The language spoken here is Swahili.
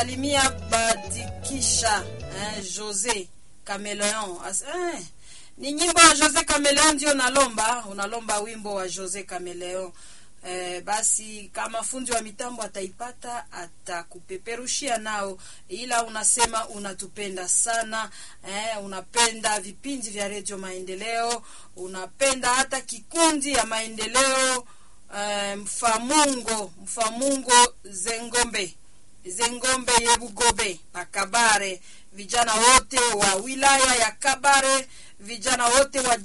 Salimia Badikisha eh, Jose Cameleon As, eh, ni nyimbo ya Jose Cameleon ndio unalomba, unalomba wimbo wa Jose Cameleon. Eh, basi kama fundi wa mitambo ataipata atakupeperushia nao, ila unasema unatupenda sana eh, unapenda vipindi vya redio Maendeleo, unapenda hata kikundi ya maendeleo eh, mfamungo mfamungo zengombe zengombe yebugobe pakabare vijana wote wa wilaya ya Kabare, vijana wote wa